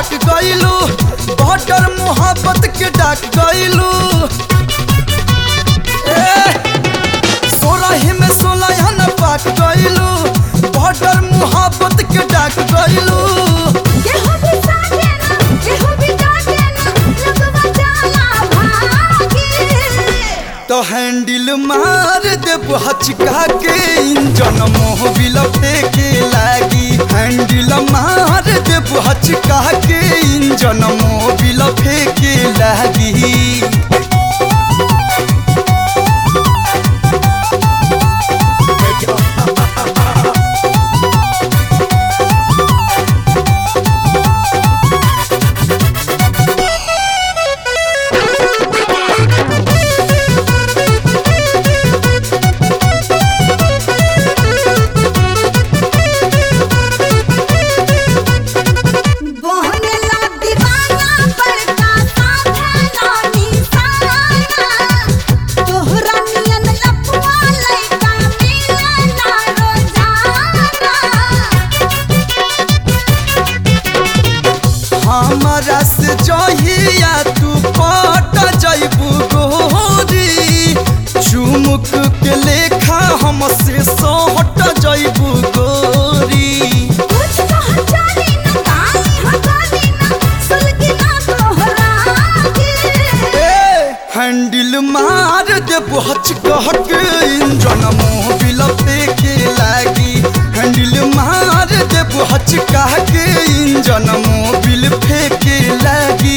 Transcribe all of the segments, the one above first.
पाक गइलू बॉर्डर मोहब्बत के डाक गइलू सोलह में सोलह न पाक गइलू बॉर्डर मोहब्बत के डाक गइलू केहू भी साथे ना केहू भी डाटे ना लगवा जाला भागी तो हैंडल मार देब हचका के इंजन मोह बिल फेंके लागी हैंडल मार देब हचका के इंजन मोह बिल फेंके लागी बोहनेला दीवाना बड़का साथे ना निशाना तोहरा नियन लपुआ लइका मिले ना रोजाना हमारा से जहिया तू पट जैबू गोरी चुमुक के लेखा हमसे सोहट जैबू गोरी कुछ कह जानी ना काली हगाली ना सुलगी ना तोहरा के हैंडल मार दे बच कह के इंजन मोह बिल फेंके लागी हैंडल मार दे बच कह के इंजन मोह बिल फेंके लागी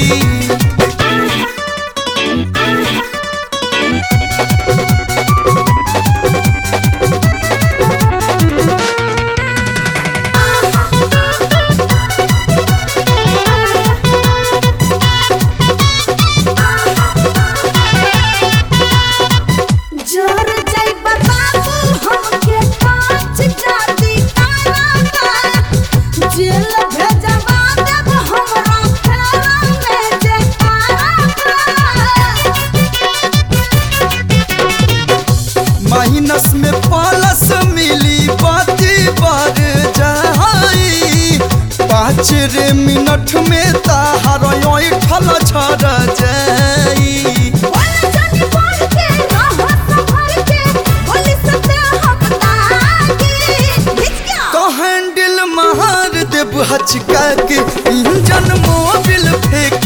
जोर जाइबा बाबू हमके कांच जाती ताना जेल भेजवा देब हमरा फेरा में जे माइनस में प्लस मिली बाती बार जाई पाँच रे मिनट में ताहार ठल छड़ जाई बोल जानी बोल के रहो संभल के बोली सते हम ताकी बिच गया तो हैंडल मार देब हचका के इंजन मोबिल फेंक